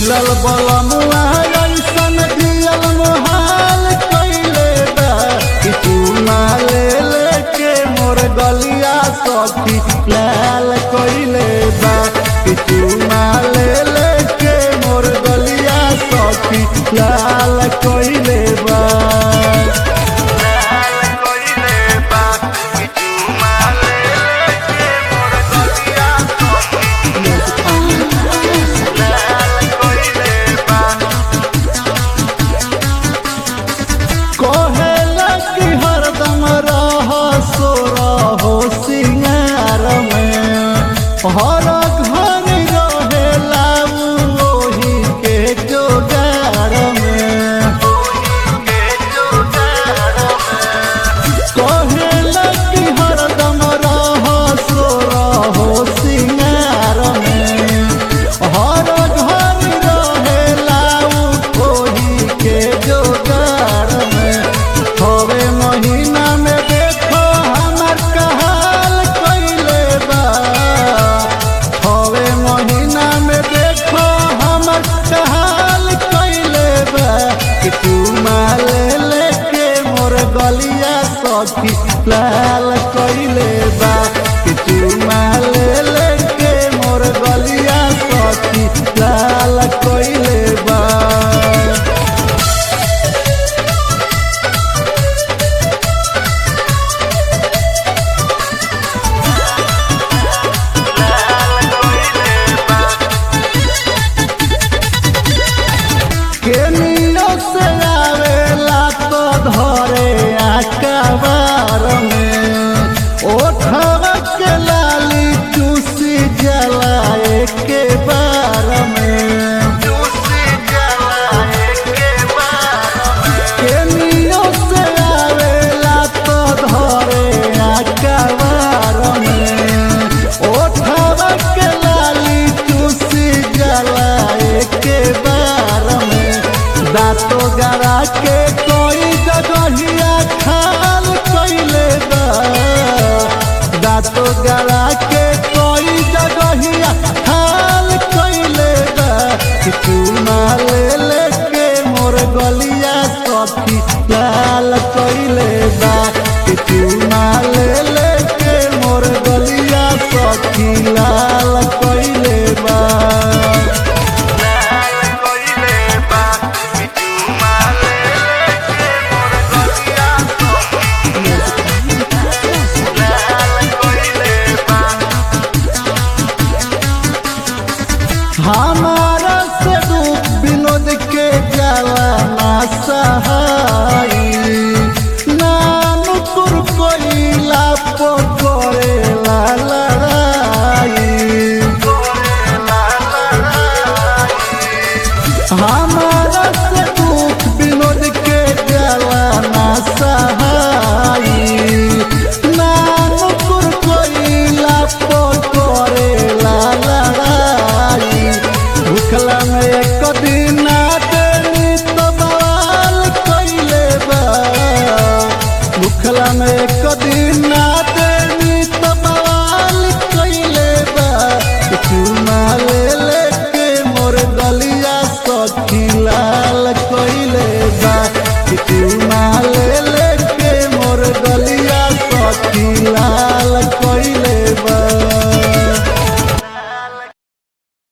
मिलल बलमुआ ऐसन दियल मोहाल कैले बा कि चूमा ले लेके मोर गलिया सखी लाल कैले बा कि चूमा ले लेके मोर गलिया सखी लाल कैले बा कहेला कि हरदम रह सो रहो सिंगार में हर घर रहेला उ ओही के जोगार में कहेला कि हरदम रह सो रहो सिंगार में हर घर रहेला उ ओही के जोगार में हवे महीना में देखो हमर कहाल कैले बा हवे महीना में देखो हमर कहाल कैले बा कि तू माले लेके मोर गलिया सखी लाल कैले बा कि तू माले लेके मोर गलिया सखी लाल कैले बा केनियो से आवेला तो धरे आकाबार में ओठवा के लाली चूसी जलाए के बार में केनियो से आवेला तो धरे आकाबार में ओठवा के लाली चूसी जलाए के बार में दांतो गरा के कोई जगहिया खाल कैले बा दांतो गरा के कोई जगहिया खाल कैले बा कि तू माले लेके मोर गलिया सखी लाल कैले बा कि तू माले लेके मोर गलिया सखी लाल कैले बा हमारा से दुख विनोद के जाला ना सहाई नानुकुर कोइला पकड़ेला लड़ाई हमारा से दुख विनोद के जाला ना सहाई नानुकुर कोइला पकड़ेला लड़ाई भूखला में एक दिन ना देनी तो बवाल कैले बा भूखला में एक दिन ना दे